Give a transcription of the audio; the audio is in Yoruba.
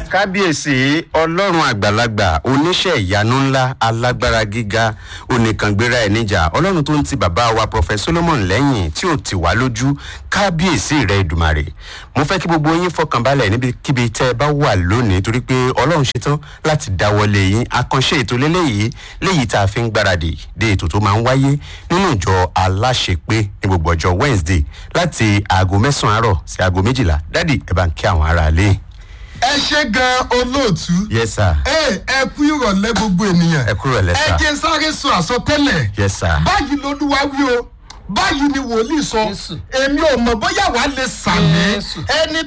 kábíyèsí ọlọ́run àgbàlagbà oníṣẹ́ ìyanu ńlá alágbára gíga oníkàngbéra ẹ̀ níjà ọlọ́run tó ń ti bàbá wa prọfẹ solomon lẹ́yìn tí ò ti wá lójú kábíyèsí rẹ̀ ìdùmarè mo fẹ́ kí gbogbo yín fọkànbalẹ̀ níbikíbi tẹ́ ẹ bá wà lónìí torí pé ọlọ́run ṣetán láti dáwọ́lé yín àkànṣe ètò lélẹ́yìí léyìí tá a fi ń gbáradì dé ètò tó máa ń wáyé nínú ìjọ aláṣepé ní gbogbo ọjọ́ wednesday láti aago mẹ́sàn-án àárọ̀ sí aago méjìlá dádì ẹ bá ń kí àwọn aráalé ẹ ṣe gan olóòtú. yes sir ẹ ẹ kú ìrọ̀lẹ́ gbogbo ènìyàn. ẹ kúrò ẹ lẹ́sà jẹ́ sáré sọ àsọtẹ́lẹ̀. yes sir báyìí lolúwa wí o báyìí ni wòlíì sọ Jésù. èmi ò mọ̀ bóyá wàá lè sàmì Jésù. ẹni